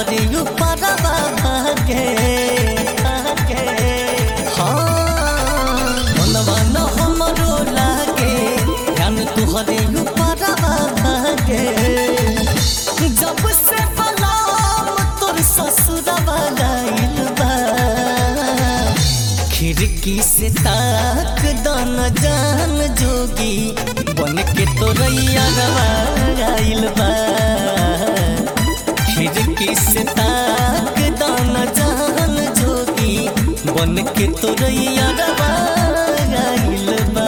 तोहरे ऊपरवा भागे भागे हाँ मनवा न हमरो लागे ध्यान तोहरे ऊपरवा भागे जब से बलाम तोर ससुरवा गइल बा खिड़की से ताक दन जान जोगी बन के तोरैया गइल बा खिड़की से ताक दन जान जोगी बन के तोरैया गइल बा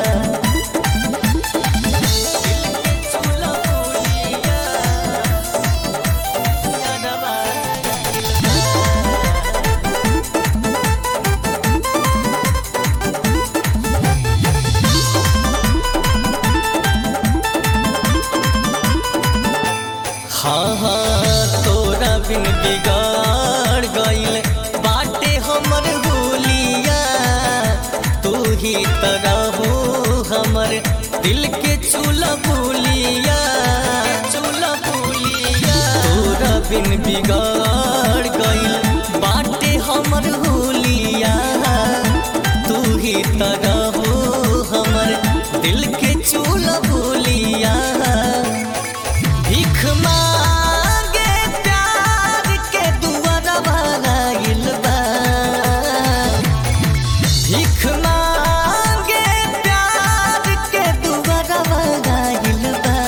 हाँ हाँ तोरा बिन बिगाड़ गइल बाटे हमर होलिया तू ही तरहो हमर दिल के चूल्हा बोलिया चूल्हा बोलिया तोरा बिन बिगाड़ गइल बाटे हमर होलिया तू ही तरहो हमर दिल के चूल्हा बोलिया भीख मांगे प्यार के दुआरवा गइल बा भीख मांगे प्यार के दुआरवा गइल बा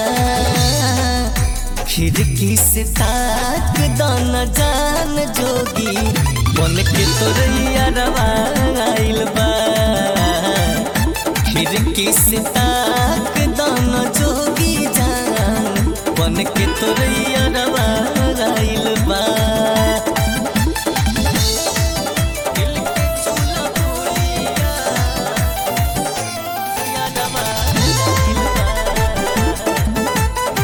खिड़की से ताक दन जान जोगी बन के तोरैया रवा गइल बा खिड़की से ताक दन जोगी जान बन के तोरैया रवा गइल बा दिल के चूल्हा बोलिया, यादवा गइल बा।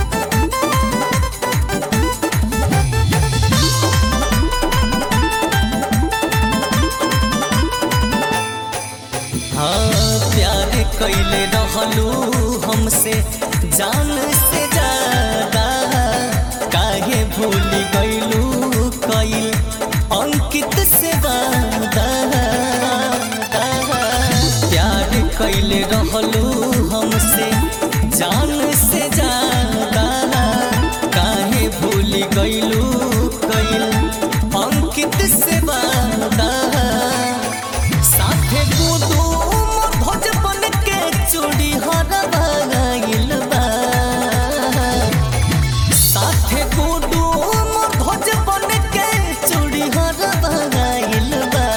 हाँ प्यार कैले रहलू हमसे जान से ज्यादा काहे भूल गइलू कैल अंकित से वादा प्यार कैले रहलू हमसे जान से ज्यादा काहे भूल गइलू कैल अंकित से वादा साथे गुदू ध्वज बन के चूड़ी हरवा गइल बा साथे गुदू ध्वज बन के चूड़ी हरवा गइल बा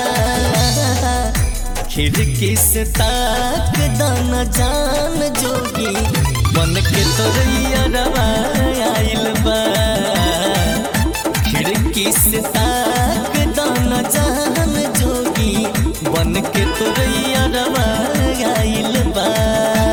खिड़की से ताक दन जान जोगी बन के तोरैया रवा आइल बा खिड़की से ताक दन जान जोगी बन के तोरैया रवा आइल बा